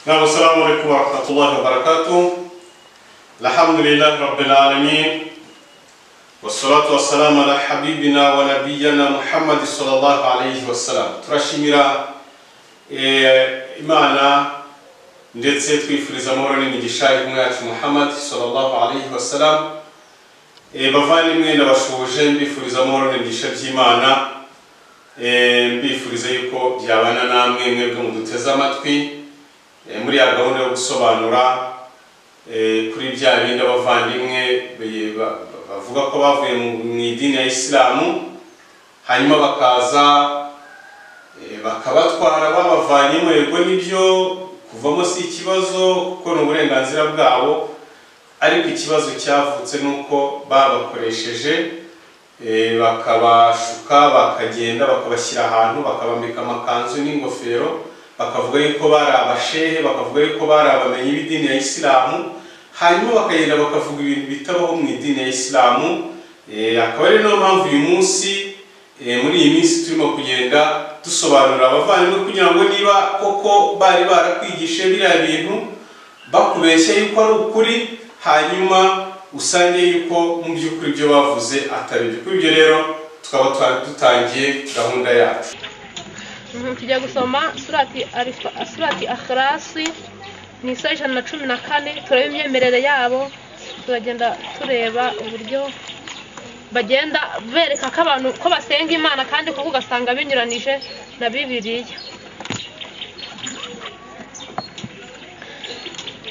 نعم السلام عليكم ورحمة الله وبركاته الحمد لله رب العالمين والصلاة والسلام على حبيبنا ونبينا محمد صلى الله عليه وسلم turashimira eh, imana ndetse twifuriza amahoro n'imigisha y'umwacu muhammad sallallahu alaihi wasallam Eh, bavandimwe nabashoje mbifuriza amahoro n'imigisha by'imana Eh, mbifuriza yuko byabana namwe mwebwe muduteze amatwi Eh, muri ya gahunda yo gusobanura eh, kuri bya bindi abavandimwe be- ba- ba- bavuga ko bavuye mu- mu idini ya isilamu hanyuma bakaza eh, bakabatwara babavanyemo yego nibyo kuvamo si ikibazo kuko ni uburenganzira bwabo ariko ikibazo cyavutse ni uko babakoresheje eh, bakabashuka bakagenda bakabashyira ahantu bakabambika amakanzu n'ingofero bakavuga yuko bari abashehe bakavuga yuko bari abamenyi b'idini ya isilamu hanyuma bakagenda bakavuga ibintu bitabaho mu idini ya isilamu Eh, akaba ari niyo mpamvu uyu munsi eh, muri iyi minsi turimo kugenda dusobanurira abavandimwe kugira ngo niba koko bari barakwigishije biriya bintu bakubeshya yuko ari ukuri hanyuma usange yuko mu by'ukuri ibyo bavuze atari ibyo kuri ibyo rero tukaba twa- dutangiye gahunda yacu Mhm, tujya gusoma surati Alifa- surati akhlasi ni isa ijana na cumi na kane tureba imyemerere yabo turagenda tureba uburyo bagenda bereka ko abantu ko basenga imana kandi kuko ugasanga binyuranije na bibiliya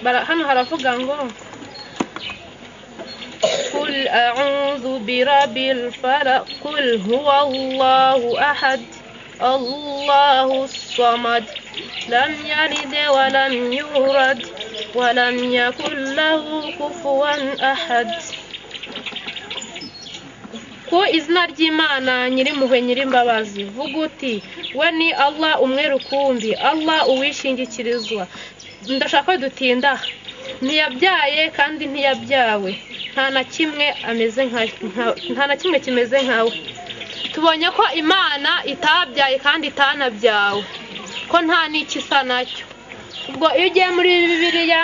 Bara- hano haravuga ngo قل أعوذ برب الفلق قل هو الله أحد الله الصمد لم يلد ولم يولد ولم يكن له كفوا أحد ku izina ry'imana nyirimpuhwe nyirimbabazi vuga uti we ni allah umwe rukumbi allah uwishingikirizwa ndashaka ko dutinda ntiyabyaye kandi ntiyabyawe nta na kimwe ameze nka nka- nta na kimwe kimeze nkawe tubonye ko imana itabyaye kandi itanabyawe ko nta n'ikisa nacyo ubwo iyo ugiye muri bibiliya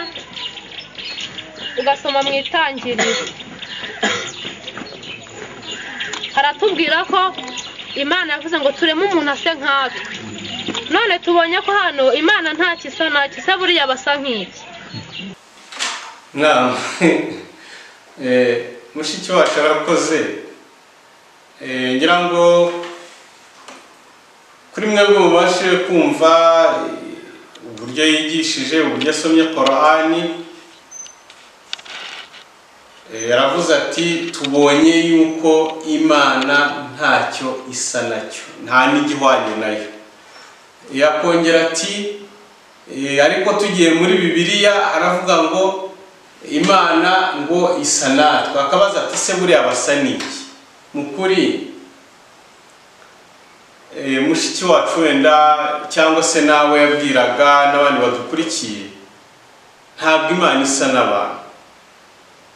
ugasoma mu itangiriro haratubwira ko imana yavuze ngo tureme umuntu ase nkatwe none tubonye ko hano imana nta kisa nacyo isa buriya basa nk'iki nama Eh, mushiki wacu arakoze Eh, ngira ngo kuri mwebwe mubashe kumva eh, uburyo yigishije uburyo asomye korahani yaravuze ati tubonye yuko imana ntacyo isa nacyo nta n'igihwanye nayo yakongera ati Eh, ariko tugiye muri bibiliya aravuga ngo imana ngo isa natwe akabaza ati se buriya basa n'iki mu kuri eh, mushiki wacu wenda cyangwa se nawe yabwiraga n'abandi badukurikiye ntabwo imana isa n'abantu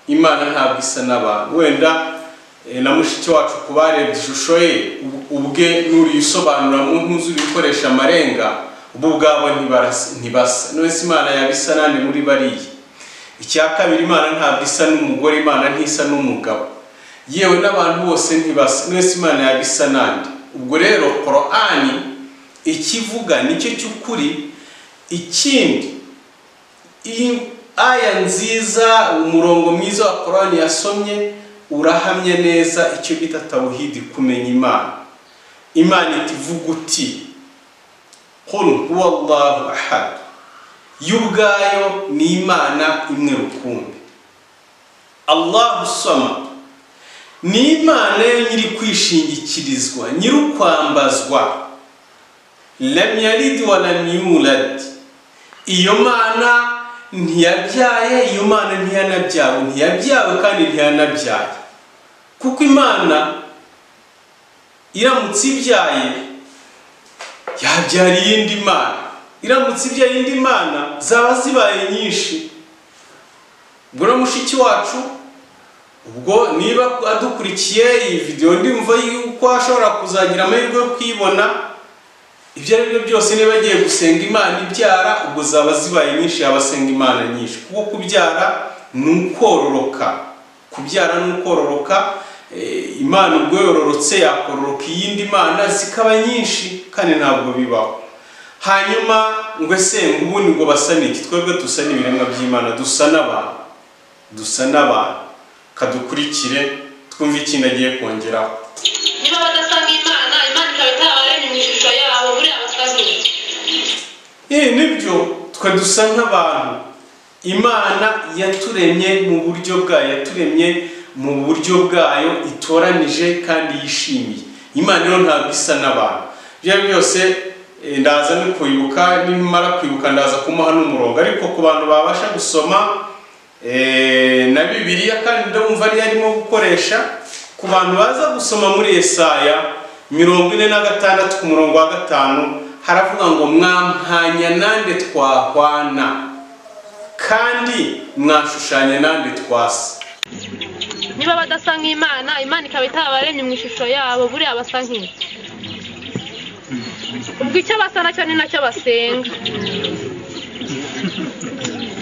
imana ntabwo isa n'abantu wenda eh, na mushiki wacu ku barebye ishusho ye ub- ubwe n'uriyisobanura nk'uzi urikoresha amarenga ubu ubwabo ntibarasa- ntibasa none se imana yaba isa nande muri bariya icya kabiri imana ntabwo isa n'umugore imana ntisa n'umugabo yewe n'abantu bose ntibasa none se imana yaba isa nande ubwo rero korani ikivuga nicyo cy'ukuri ikindi iyi aya nziza umurongo mwiza wa korani yasomye urahamye neza icyo bita tawuhidi kumenya imana imana itivuga uti kuru huwa allahu ahad yo ubwayo ni imana imwe rukumbi allahu samad ni imana yo nyiri kwishingikirizwa nyirikwambazwa lam yalid wa lam yulad iyo mana ntiyabyaye iyo mana ntiyanabyawe ntiyabyawe kandi ntiyanabyaye kuko imana iramutse ibyaye yabyara iyindi mana iramutse ibyaye indi mana zaba zibaye nyinshi ubwo no mushiki wacu ubwo niba adukurikiye iyi videwo ndumva yuko ashobora kuzagira amahirwe yo kuyibona ibyo ari byo byose niba agiye gusenga imana ibyara ubwo zaba zibaye nyinshi yaba asenga imana nyinshi kuko kubyara ni ukororoka kubyara ni ukororoka eh, imana ubwo yororotse yakororoka iyindi mana zikaba nyinshi kandi ntabwo bibaho hanyuma ngo ese ngo ubundi ngo basane iki twebwe dusana ibiremwa by'imana dusa n'abantu dusa n'abantu kadukurikire twumve ikintu agiye kongeraho niba badasanga imana imana ikaba itabaremye mu ishusho yabo buriya basazuye Eh, nibyo twe dusa nk'abantu imana yaturemye mu buryo bwayo yaturemye mu buryo bwayo itoranije kandi yishimiye imana rero ntabwo isa n'abantu ibyo ari byo byose eh, ndaza no kwibuka nimara kwibuka ndaza kumuha n'umurongo ariko ku bantu babasha gusoma eh, na bibiliya kandi ndumva ariyo arimo gukoresha ku bantu baza gusoma muri esaya mirongo ine na gatandatu ku murongo wa gatanu haravuga ngo mwampanya nande twahwana kandi mwashushanya nande twasa niba badasanga imana imana ikaba itabaremye mu ishusho yabo buriya basa nk'iki ubwo icyo basa nacyo ni nacyo basenga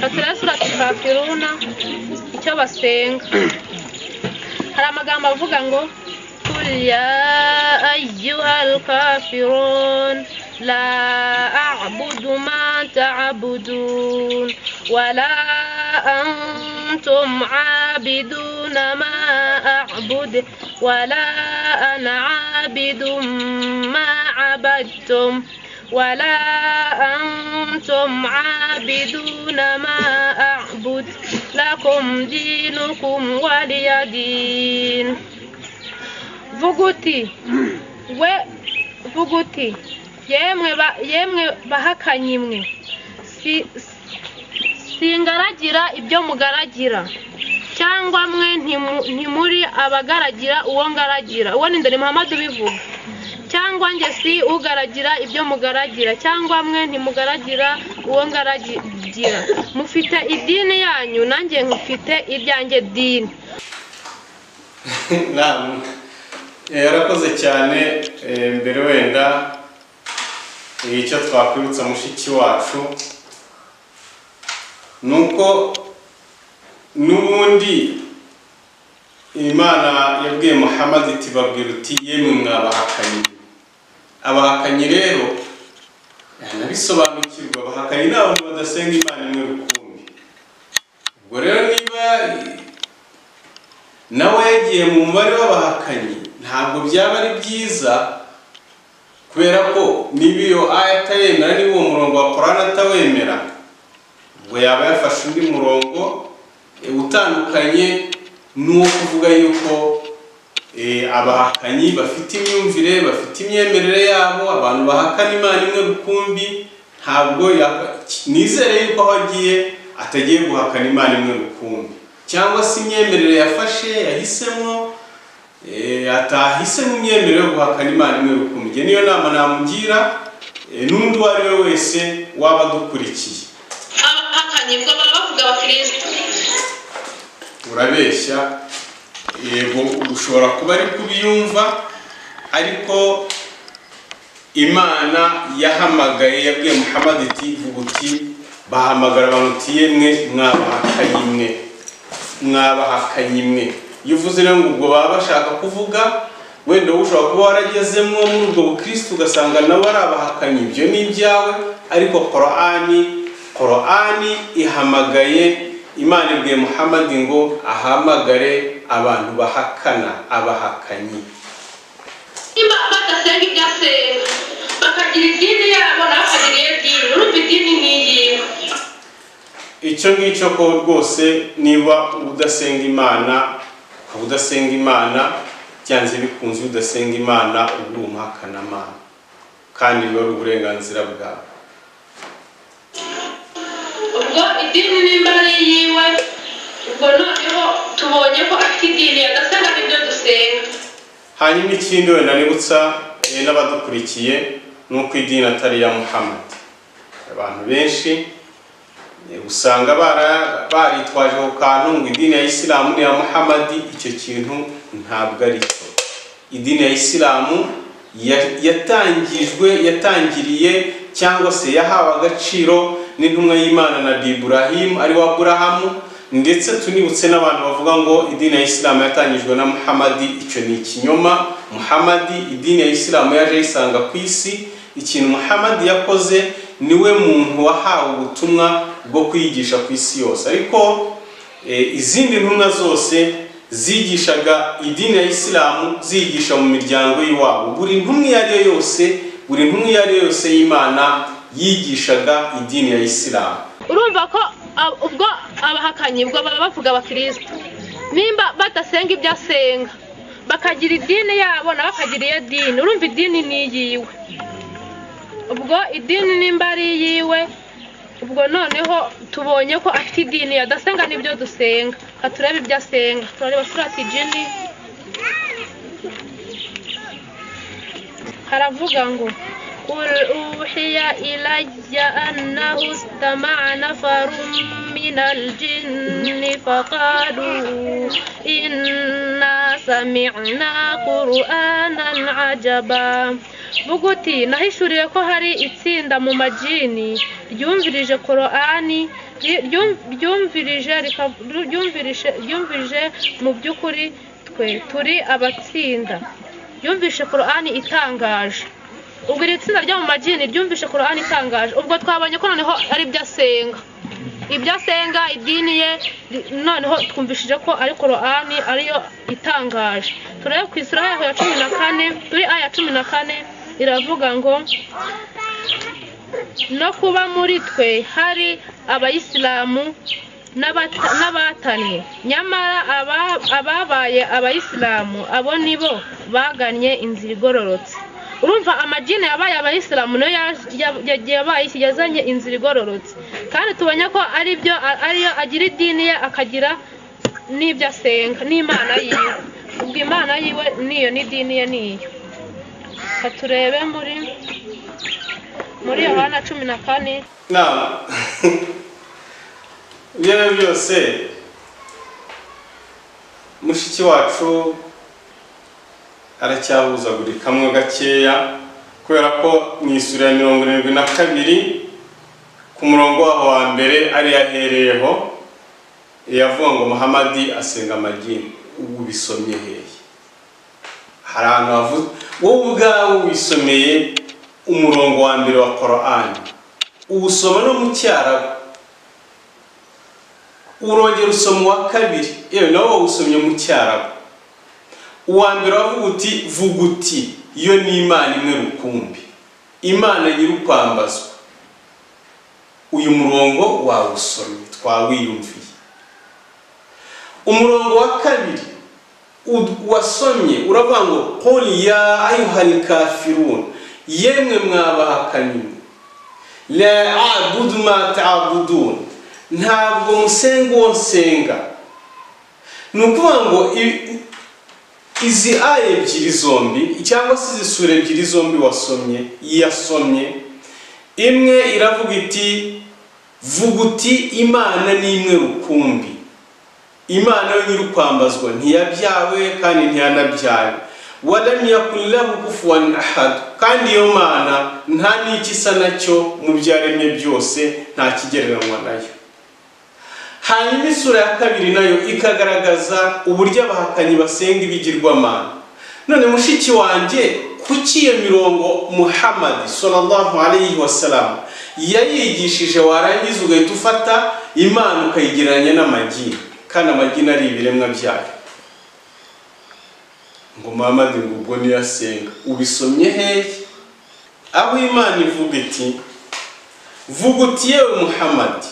hatiraho surati kafiruna icyo basenga hari amagambo avuga ngo ya ayyuha alkafirun la a'budu ma ta'budun wala antum عابدون ما أعبد ولا أنا عابد ما عبدتم ولا أنتم عابدون ما أعبد لكم دينكم ولي دين vuguti we vuguti yemwe ba- yemwe bahakanyi mwe Si- singaragira ibyo mugaragira cyangwa mwe ntimu- ntimuri abagaragira uwo ngaragira uwo ni ndori muhammad ubivuga cyangwa njye si ugaragira ibyo mugaragira cyangwa mwe ntimugaragira uwo ngaragira mufite idini yanyu nanjye nkufite iryanjye dini namwe Eh, yarakoze cyane eh, mbere wenda eh, icyo twakwibutsa mushiki wacu ni uko n'ubundi imana yabwiye muhammad iti babwira uti yemwe mwabahakanyi abahakanyi rero eh, ntabisobanukirwa abahakanyi ni abantu badasenga imana imwe rukumbi ubwo rero niba nawe yagiye mu mubare w'abahakanyi ntabwo byaba ari byiza kubera ko niba iyo aya atayemera niba uwo murongo wa korani atawemera ubwo yaba yafashe undi murongo eh, utandukanye n'uwo kuvuga yuko eh, abahakanyi bafite imyumvire bafite imyemerere yabo abantu bahakana imana imwe rukumbi ntabwo ya- nizere yuko aho agiye atagiye guhakana imana imwe rukumbi cyangwa se imyemerere yafashe yahisemo eh, atahisemo imyemerere yo guhakana imana imwe rukumbi Njye niyo nama namugira eh, n'undi uwo ari we wese waba adukurikiye abahakanye ubwo baba bavuga abakirisitu urabeshya yego ushobora kuba ari kubiyumva ariko imana yahamagaye yabwiye muhammad iti vuga uti bahamagara abantu uti yemwe mwabahakanye imwe mwabahakanye imwe iyo uvuze rero ngo ubwo baba bashaka kuvuga wenda wowe ushobora kuba waragezemo muri ubwo bukirisitu ugasanga nawe ari abahakanye ibyo ni ibyawe ariko korani korani ihamagaye imana ibwiye muhammad ngo ahamagare abantu bahakana abahakanyi nimba badasenga ibyo asenga bakagira idini yabo nawe akagira iyo dini urumva idini ni ingingo icyo ngicyo ko rwose niba udasenga imana uba udasenga imana byanze bikunze iyo udasenga imana uba uri umuhakanamana kandi biba ari uburenganzira bwawe ubwo idini nimba ari iyiwe ubwo noneho tubonye ko afite idini yadasenga n'ibyo dusenga hanyuma ikindi wenda nibutsa eh, n'abadukurikiye ni uko idini atari iya muhammad abantu benshi eh, usanga bara- baritwaje ako kantu ngo idini ya isilamu ni iya muhammad icyo kintu ntabwo ari cyo idini ya isilamu ya- yatangijwe yatangiriye cyangwa se yahawe agaciro n'intumwa y'imana na Ibrahim ari wa aburahamu ndetse tunibutse n'abantu bavuga ngo idini ya isilamu yatangijwe na muhamadi icyo ni ikinyoma muhamadi idini ya isilamu yaje yisanga ku isi ikintu muhamadi yakoze niwe muntu wahawe ubutumwa bwo kwigisha ku isi yose ariko E, izindi ntumwa zose zigishaga idini ya isilamu ziyigisha mu miryango y'iwabo buri ntumwa iyo ari yo yose buri ntumwa iyo ari yo yose y'imana yigishaga idini ya isilamu urumva ko ab- ubwo abahakanyi ubwo baba bavuga abakristo nimba badasenga ibyo asenga bakagira idini yabo nabo bakagira iyo dini urumva idini ni iyiwe ubwo idini nimba ari iyiwe ubwo noneho tubonye ko afite idini adasenga n'ibyo dusenga ka turebe ibyo asenga turareba surati jini haravuga ngo قل أوحي إلي أنه استمع نفر من الجن فقالوا إنا سمعنا قرآنا عجبا buguti nahishuriye ko hari itsinda mu majini ryumvirije korani ryumvirije rika- ryumvirije ryumvirije mu by'ukuri twe turi abatsinda ryumvishe korani itangaje ubwo iri tsinda ryo mu majini ryumvishe korani itangaje ubwo twabonye ko noneho ari ibyo asenga ibyo asenga idini ye ri- noneho twumvishije ko ari korani ariyo itangaje turebe ku isura yaho ya cumi na kane kuri aya ya cumi na kane iravuga ngo no kuba muri twe hari abayisilamu n'abata- n'abatanye nyamara aba- ababaye abayisilamu abo ni bo bagannye inzira igororotse urumva amajini yabaye abayisilamu niyo yaje- ya- ya- yabaye yazanye inzira igororotse kandi tubonye ko ari byo a- ariyo agira idini ye akagira n'ibyo asenga n'imana yiwe ubwo imana yiwe niyo n'idini ye niyo Ka turebe muri muri yohana cumi na kane nama ibyo ari byo byose mushiki wacu aracyabuzagurikamwe gakeya kubera ko mu isura ya mirongo irindwi na kabiri ku murongo waho wa mbere ari yahereyeho yavuga ngo muhamadi asenga amagini ubu bisomye hehe hari ahantu havuze wowe ubwawe wisomeye umurongo wa mbere wa korani uwusoma no mu cyarabu urongera usoma uwa kabiri yewe nawe wawusomye mu cyarabu uwa mbere wavuga uti vuga uti iyo ni imana imwe rukumbi imana nyirukwambazwa uyu murongo wawusomye twawiyumviye umurongo wa kabiri ud- wasomye uravuga ngo kuri ya ayuhani kafirun yemwe mwabahakanyi la abudu ma ta'budun ntabwo musenga uwo nsenga ni ukuvuga ngo i- izi aya ebyiri zombi cyangwa se izi sura ebyiri zombi wasomye yasomye imwe iravuga iti vuga uti imana ni imwe rukumbi imana yo nyirukwambazwa ntiyabyawe kandi ntiyanabyawe walam yakun lahu kufuwan ahad kandi iyo mana nta n'iki isa nacyo mu byo yaremye byose nta kigereranywa nayo hanyuma isura ya kabiri nayo ikagaragaza uburyo abahakanyi basenga ibigirwamana none mushiki wanjye kuki iyo mirongo muhamadi sallallahu alayhi wasallam yayigishije warangiza ugahita ufata imana ukayigereranya n'amagini kandi amagini ari ibiremwa byayo ngo muhamadi ngo ubwo niyo asenga ubisomye hehe aho imana ivuga iti vuga uti yewe muhamadi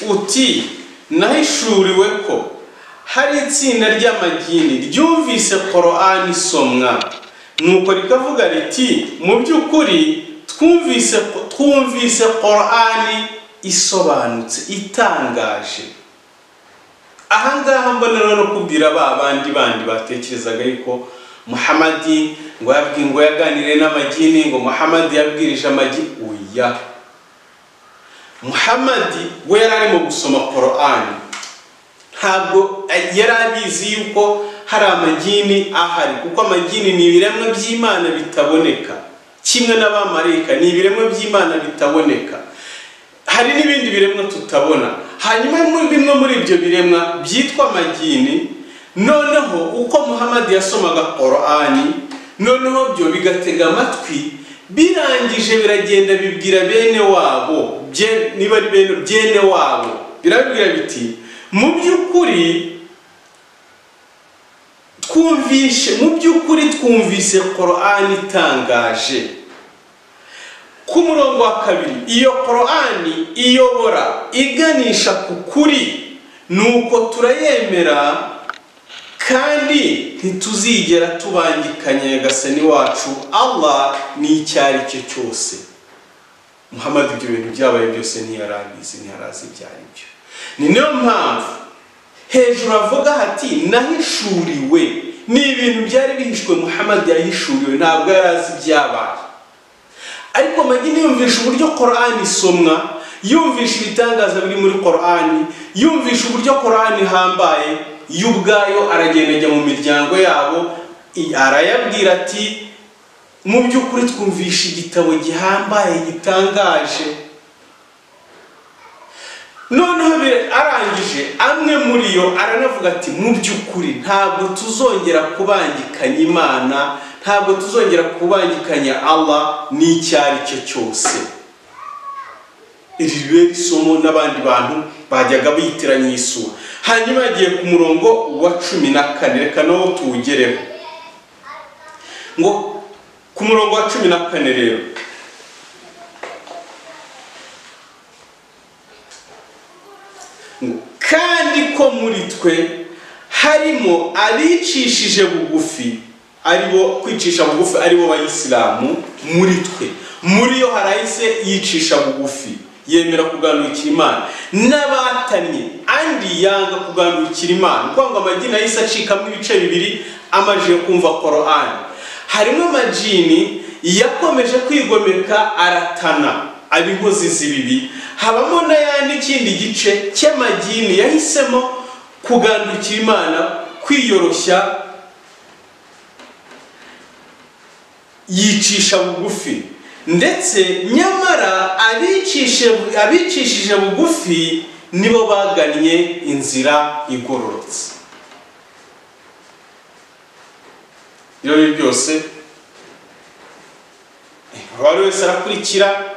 uti nahishuriwe ko hari itsinda ry'amagini ryumvise korani isomwa nuko rikavuga riti mu by'ukuri twumvise twumvise korani isobanutse itangaje aha ngaha mbona rero no kubwira ba bandi bandi batekerezaga yuko muhamadi ngo yabwi ngo yaganiriye n'amagini ngo muhamadi yabwirije amagini oya muhamadi we yari arimo gusoma korani ntabwo yari abizi yuko hari amagini ahari kuko amagini ni ibiremwa by'imana bitaboneka kimwe n'abamarayika ni ibiremwa by'imana bitaboneka hari n'ibindi biremwa tutabona hanyuma mu- bimwe muri ibyo biremwa byitwa amagini noneho uko muhammad yasomaga korani noneho byo bigatega amatwi birangije biragenda bibwira bene wabo bye- niba ari bene byene wabo birabibwira biti mu by'ukuri twumvishe mu by'ukuri twumvise korani itangaje ku murongo wa kabiri iyo korani iyobora iganisha ku kuri nuko turayemera kandi ntituzigera tubangikanya nyagasani wacu allah ni icyo ari cyo cyose muhammad ibyo bintu byabaye byose ntiyarabizi ntiyarazi ibyo ari byo ni nayo mpamvu hejuru avuga hati nahishuriwe ni ibintu byari bihishwe muhammad yahishuriwe ntabwo yari azi ibyabaye ariko magini yumvisha uburyo korani isomwa yumvisha ibitangaza biri muri korani yumvisha uburyo korani ihambaye yo ubwayo aragenda ajya mu miryango yabo i- arayabwira ati mu by'ukuri twumvisha igitabo gihambaye gitangaje noneho bire- arangije amwe muri yo aranavuga ati mu by'ukuri ntabwo tuzongera kubangikanya imana ntabwo tuzongera kubangikanya allah n'icyo ari cyo cyose iri ribe isomo n'abandi bantu bajyaga bitiranya iyi sura hanyuma yagiye ku murongo wa cumi na kane reka nawo tuwugereho ngo ku murongo wa cumi na kane rero kandi ko muri twe harimo abicishije bugufi aribo kwicisha bugufi aribo bayisilamu muri twe muri yo hari ahise yicisha bugufi yemera kuganukira imana n'abatanye andi yanga kuganukira imana ni ukuvuga ngo amagini yahise acikamo ibice bibiri amajije kumva korani harimo amajini yakomeje kwigomeka aratana aba inkozi z'ibibi habamo n'ayandi kindi gice cy'amagini yahisemo kugandukira imana kwiyoroshya yicisha bugufi ndetse nyamara abicishe- abicishije bugufi nibo bagannye inzira igororotse ibyo ari byo byose uwo ari wese arakurikira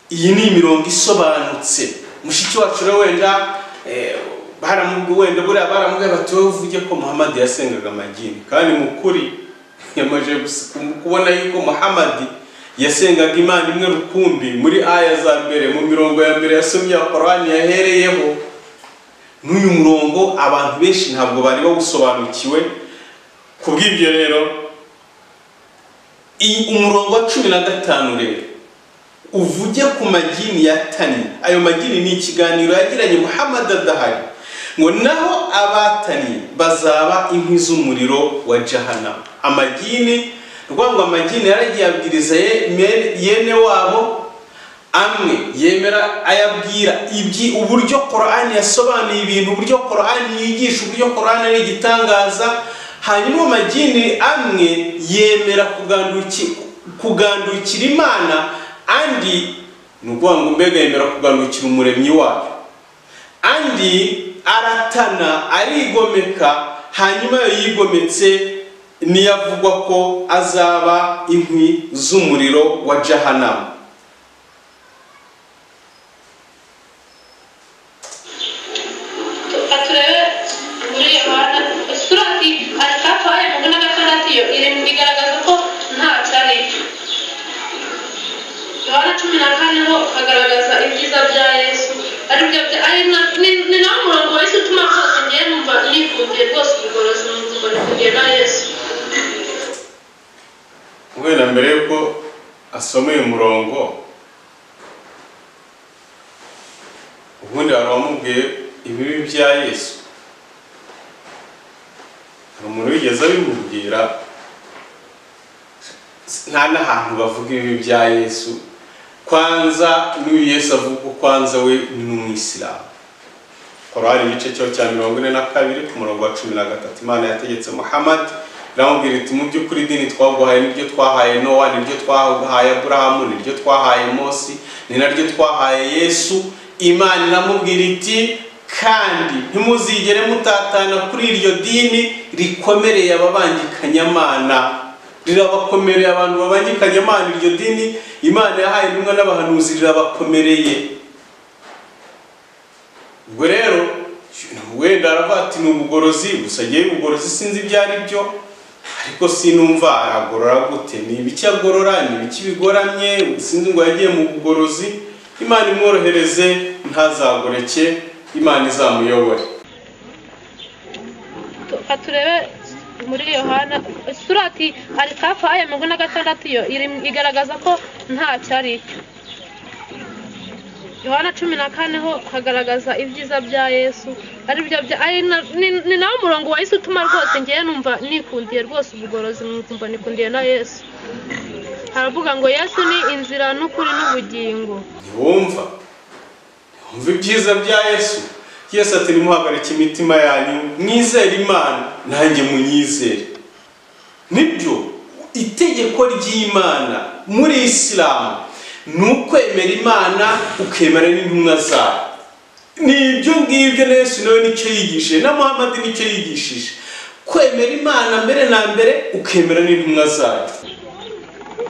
iyi ni imirongo isobanutse mushiki wacu rero wenda eh, baramubwi- wenda buriya baramubwiye bati wowe uvuge ko muhamadi yasengaga amagini kandi mu kuri yamaze gusi- kubona yuko muhamadi yasengaga imana imwe rukumbi muri aya za mbere mu mirongo ya mbere yasomye ya korani yahereyeho n'uyu murongo abantu benshi ntabwo bari bawusobanukiwe ku bw'ibyo rero iyi- umurongo wa cumi na gatanu rero uvuge ku magini yatani ayo magini ni ikiganiro yagiranye muhammad adahari ngo naho abatani bazaba inkwi z'umuriro wa jahana amagini rwango amagini yaragiye abwiriza ye- me- yene wabo amwe yemera ayabwira ibyi uburyo korani yasobanuye ibintu uburyo korani yigisha uburyo korani ari igitangaza hanyuma amagini amwe yemera kuganduki- kugandukira imana andi ni ukuvuga ngo mbega yemera kugandukira umuremyi wayo andi aratana arigomeka hanyuma iyo yigometse niyo avugwa ko azaba inkwi z'umuriro wa jahanamu Reka turebe muri Yohana surati atatu aya makumyabiri na gatandatu yo iri igaragaza ko nta cyari Yohana cumi na kane ho hagaragaza ibyiza bya Yesu aribyo bya ari na- ni- ni nawo murongo wa Yesu utuma rwose ngiye numva nikundiye rwose ubugorozi mu buzima nikundiye na Yesu guhera mbere yuko asoma uyu murongo ubundi hari uwamubwiye ibibi bya yesu hari umuntu wigeze abimubwira nta n'ahantu bavuga ibibi bya yesu kwanza n'uyu yesu avuga ko kwanza we ni umwisilamu korari igice cyayo cya mirongo ine na kabiri ku murongo wa cumi na gatatu imana yategetse muhammad iramubwira iti mu by'ukuri idini twaguhaye niryo twahaye nowa niryo twahaye aburahamu niryo twahaye mosi ni naryo twahaye yesu imana iramubwira iti kandi ntimuzigere mutatana kuri iryo dini rikomereye ababangikanyamana rirabakomereye abantu babangikanyamana iryo dini imana yahaye intumwa n'abahanuzi rirabakomereye ubwo rero wenda aravuga ati ni ubugorozi gusa ngewe ubugorozi sinzi ibyo ari byo ariko sinumva aragorora gute ni ibiki agorora ni ibiki bigoramye sinzi ngo yagiye mu bugorozi imana imworohereze ntazagoreke imana izamuyobore reka turebe muri yohana isura ati alikafu aya mirongo na gatandatu yo iri- igaragaza ko ntacyo ari cyo yohana cumi na kane ho hagaragaza ibyiza bya yesu ari byo bya ari na- ni- ni nawo murongo wahise utuma rwose ngewe numva nikundiye rwose ubugorozi nkumva nikundiye na yesu haravuga ngo yesu ni inzira n'ukuri n'ubugingo ntiwumva ntiwumva ibyiza bya yesu yesu ati nimuhagarike imitima yanyu mwizere imana nanjye munyizere nibyo itegeko ry'imana muri isilamu ni ukwemera imana ukemera n'intumwa zayo ni ibyo ngibyo na yesu nawe nicyo yigishije na muhammad nicyo yigishije kwemera imana mbere na mbere ukemera n'intumwa zayo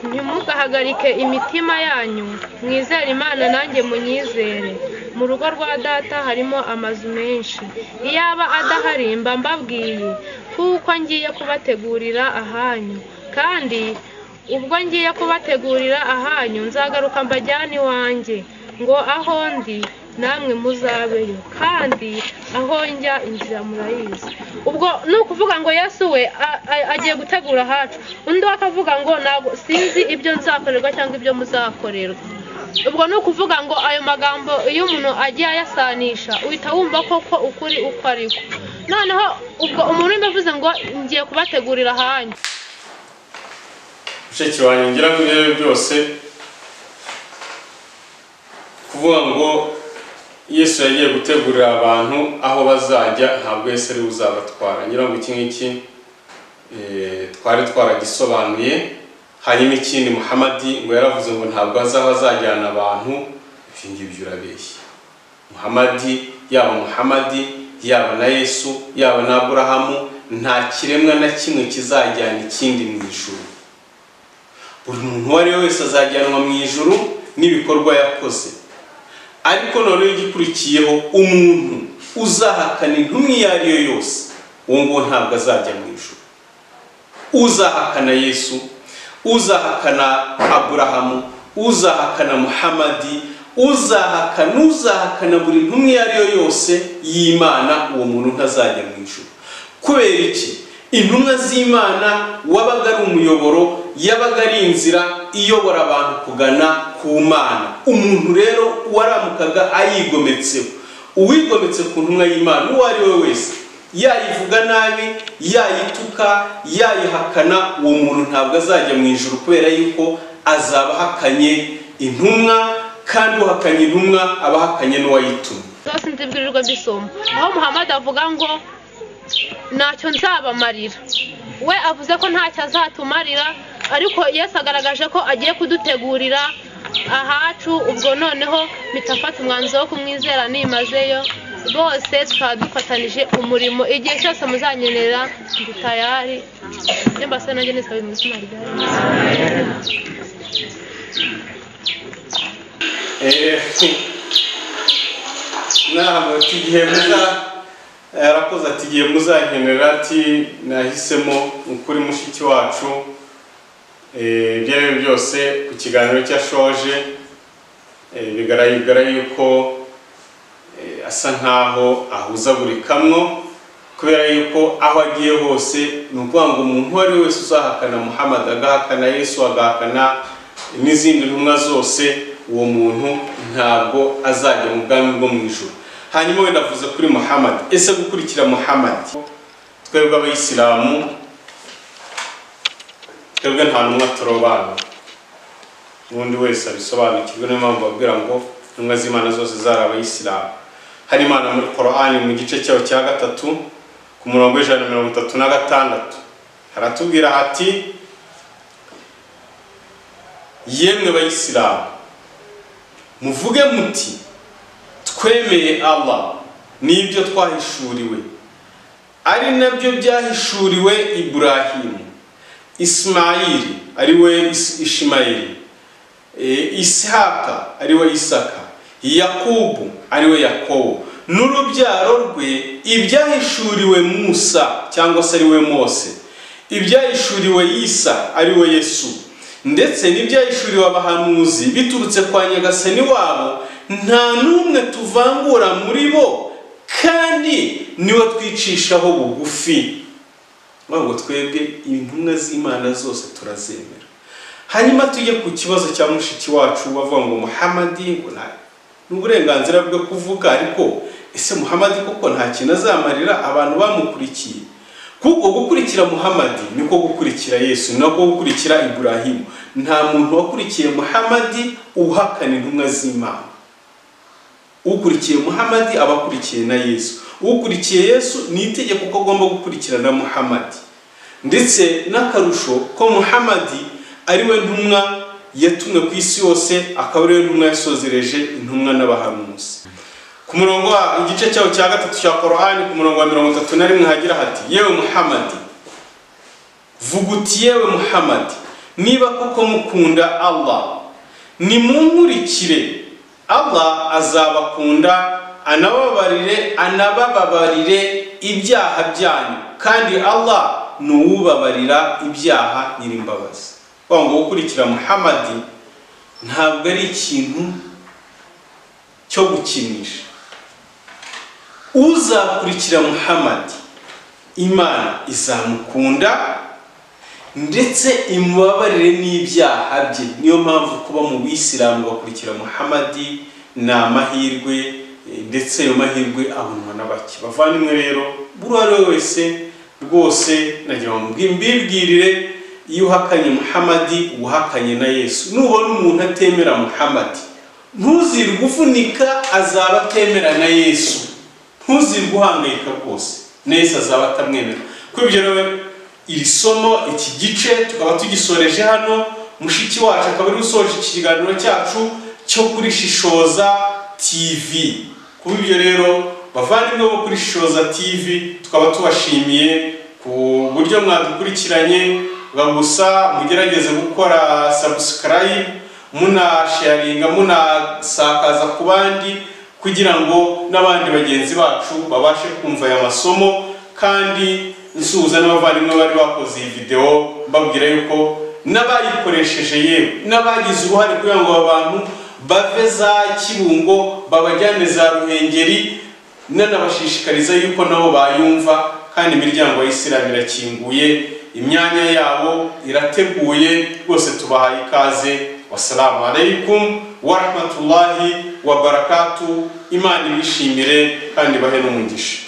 ntimugahagarike imitima yanyu mwizere imana nanjye munyizere mu rugo rwa data harimo amazu menshi iyo aba adahari mba mbabwiye kuko ngiye kubategurira ahanyu kandi ubwo ngiye kubategurira ahanyu nzagaruka mbajyane iwanjye ngo aho ndi namwe muzabeyo kandi aho njya inzira murayizi ubwo ni ukuvuga ngo yesu we a- a- agiye gutegura ahacu undi we akavuga ngo ntabwo sinzi ibyo nzakorerwa cyangwa ibyo muzakorerwa ubwo ni ukuvuga ngo ayo magambo iyo umuntu agiye ayasanisha uhita wumva koko ukuri uko ari ko noneho ubwo umuntu urimo avuze ngo ngiye kubategurira ahanyu mushiki wanjye ngira ngo ibyo ari byo byose kuvuga ngo yesu yagiye gutegurira abantu aho bazajya ntabwo yesu ari buzabatwara ngira ngo iki ngiki eh, twari twaragisobanuye hanyuma ikindi muhamadi ngo yaravuze ngo ntabwo azi aho azajyana abantu ibyo ngibyo urabeshya muhamadi yaba muhamadi yaba na yesu yaba na aburahamu nta kiremwa na kimwe kizajyana ikindi mu ijuru buri muntu uwo ari we wese azajyanwa mu ijuru n'ibikorwa yakoze ariko noneho igikurikiyeho umuntu uzahakana intumwa iyo ari yo yose uwo nguwo ntabwo azajya mu ijuru uzahakana yesu uzahakana aburahamu uzahakana muhamadi uzahakana uzahakana buri ntumwa iyo ari yo yose y'imana uwo muntu ntazajya mu ijuru kubera iki intumwa z'imana wabaga ari umuyoboro yabaga ari inzira iyobora abantu kugana ku mana umuntu rero waramukaga ayigometseho uwigometse ku ntumwa y'imana uwo ari we wese yayivuga nabi yayituka yayihakana uwo muntu ntabwo azajya mu ijuru kubera yuko azaba ahakanye intumwa kandi uhakanye intumwa aba ahakanye n'uwayitumye zose nzibwirirwa mbisoma aho muhammad avuga ngo ntacyo nzabamarira we avuze ko ntacyo azatumarira ariko yesu agaragaje ko agiye kudutegurira ahacu ubwo noneho mitafata umwanzuro wo kumwizera nimazeyo bose tukaba dufatanije umurimo igihe cyose muzanyemerera ndi tayari nimba se nanjye nisaba mu izina rya yesu Eh, ntabwo ati igihe muza yarakoze ati igihe muzankenera ati nahisemo ukuri mushiki wacu Eh, ibyo ari byo byose ku kiganiro cyashoje eh, bigaragara yuko eh, asa nkaho ahuzagurikamwo kubera yuko aho agiye hose ni ukuvuga ngo umuntu uwo ari we wese uzahakana muhammad agahakana yesu agahakana n'izindi ntumwa zose uwo muntu ntabwo azajya mu bwami bwo mu ijoro hanyuma wenda avuze kuri muhammad ese gukurikira muhammad twebwe abayisilamu twebwe nta ntumwa turobana n'undi wese abisobanukirwe niyo mpamvu babwira ngo intumwa z'imana zose zari abayisilamu hari imana muri korani mu gice cyayo cya gatatu ku murongo w'ijana na mirongo itatu na gatandatu haratubwira hati yemwe bayisilamu muvuge muti twemeye allah n'ibyo twahishuriwe ari nabyo byahishuriwe iburahimu isimayili ari we Is- ishimayeli Eh, isihaka ari we isaka yakubu ari we yakobo n'urubyaro rwe ibyahishuriwe musa cyangwa se ari we mose ibyahishuriwe isa ari we yesu ndetse n'ibyahishuriwe abahanuzi biturutse kwa nyagasani wabo nta n'umwe tuvangura muri bo kandi niwe twicishaho bugufi ntabwo twebwe intumwa z'imana zose turazemera hanyuma tujye ku kibazo cya mushiki wacu bavuga ngo muhamadi ngo nta ni uburenganzira bwe kuvuga ariko ese muhamadi kuko nta kintu azamarira abantu bamukurikiye kuko gukurikira muhamadi niko gukurikira yesu ni nako gukurikira iburahimu nta muntu wakurikiye muhamadi uhakana intumwa z'imana ukurikiye muhamadi aba akurikiye na yesu ukurikiye yesu ni itegeko ko agomba gukurikirana muhamadi ndetse n'akarusho ko muhamadi ari we ntumwa yatumwe ku isi yose akaba ari we ntumwa yasozereje intumwa n'abahanuzi ku murongo wa igice cyawo cya gatatu cya korani ku murongo wa mirongo itatu na rimwe hagira hati yewe muhamadi vuga uti yewe muhamadi niba koko mukunda allah nimunkurikire allah azabakunda anababarire anabababarire ibyaha byanyu kandi allah ni uwubabarira ibyaha nyirimbabazi kuvuga ngo gukurikira muhamadi ntabwo ari ikintu cyo gukinisha uzakurikira muhamadi imana izamukunda ndetse imubabarire n'ibyaha bye niyo mpamvu kuba mu bisilamu bakurikira muhamadi ni amahirwe eh, ndetse ayo mahirwe abonwa na bake bavandimwe rero buri uwo ari we wese rwose nagira ngo mbwi- mbibwirire iyo uhakanye muhamadi uba uhakanye na yesu nubona umuntu atemera muhamadi ntuzirwe uvunika azaba atemera na yesu ntuzirwe uhangayika rwose na yesu azaba atamwemera kuri ibyo rero iri somo iki gice tukaba tugisoreje hano mushiki wacu akaba ari usoje ikiganiro cyacu cyo kuri shishoza tv kuba ibyo rero bavandimwe bo kuri shishoza tv tukaba tubashimiye ku buryo mwadukurikiranye bwa gusa mugerageze gukora subscribe munasharinga munasakaza ku bandi kugira ngo n'abandi bagenzi bacu babashe kumva aya masomo kandi nsuhuza n'abavandimwe bari bakoze iyi videwo mbabwira yuko n'abayikoresheje yewe n'abagize uruhare kugira ngo aba bantu bave za kibungo babajyane za ruhengeri nanabashishikariza yuko nabo bayumva kandi imiryango ya isilamu irakinguye imyanya yabo irateguye rwose tubahaye ikaze wasalamu alaikum warahmatullahi wabarakatu imana ibishimire kandi bahe n'umugisha